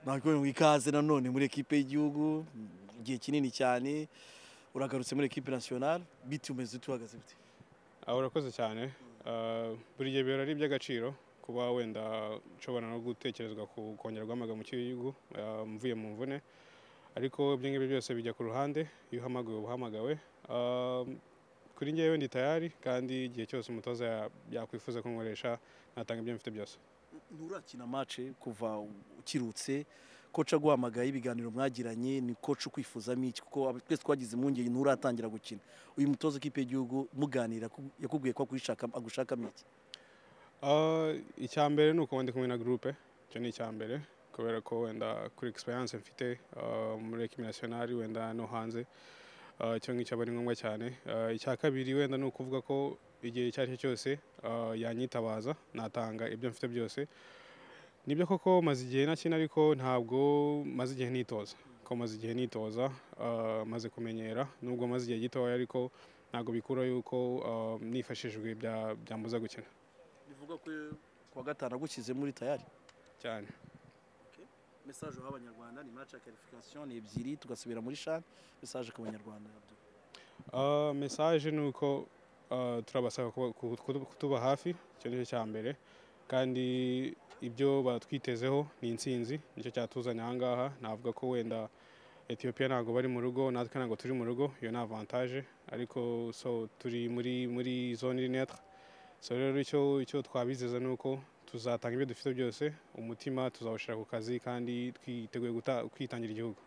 ntabwo ngo ikaze nanone muri ekipe y'igihugu igihe kinini cyane uragarutse muri ekipe nasiyonari biti umeze utuhagaze gute Ah, urakoze cyane Ah, buri gihe biba ari iby'agaciro kuba wenda nshobora no gutekerezwa ku kongerwa amaga mu gihugu ah, mvuye mu mvune ariko ibyo ngibyo byose bijya ku ruhande iyo uhamagawe uba uhamagawe Ah, kuri njyewe ndi tayari kandi igihe cyose umutoza ya- yakwifuza kunkoresha natanga ibyo mfite byose nturakina mace kuva ukirutse koca aguhamagaye ibiganiro mwagiranye ni koca ukwifuzamo iki kuko aba- twese twagize impungenge nturatangira gukina uyu mutoza w'ikipe y'igihugu muganira ku- yakubwiye ko akwishaka- agushakamo iki Ah, icya mbere ni uko wenda ndi kumwe na gurupe icyo ni icya mbere kubera ko wenda kuri egisperiyanse mfite ah, muri ekipi nasiyonari wenda no hanze ah, icyo ngicyo aba ari ngombwa cyane Ah, icya kabiri wenda ni ukuvuga ko igihe icyo ari cyo cyose ah, yanyitabaza natanga ibyo mfite byose nibyo koko maze igihe nakina ariko ntabwo maze igihe nitoza ko maze igihe nitoza ah, maze kumenyera nubwo maze igihe gitoya ariko ntabwo bikura yuko ah, nifashishijwe bya- byambuza gukina bivuga ko kuwa gatanu agushyize muri tayari cyane mesaje uha abanyarwanda ni mace ya karifikasiyo ni ebyiri tugasubira muri shani mesaje ku banyarwanda Uh, message ni uko uh, turabasaba kuba- ku- ku- kutuba hafi icyo nicyo cya mbere kandi ibyo batwitezeho ni intsinzi nicyo cyatuzanye aha ngaha navuga ko wenda etiyopiya ntabwo bari mu rugo natwe ntabwo turi mu rugo iyo ni avantaje ariko so turi muri muri zone netre so rero icyo icyo twabizeza ni uko tuzatanga ibyo dufite byose umutima tuzawushyira ku kazi kandi twiteguye guta- kwitangira igihugu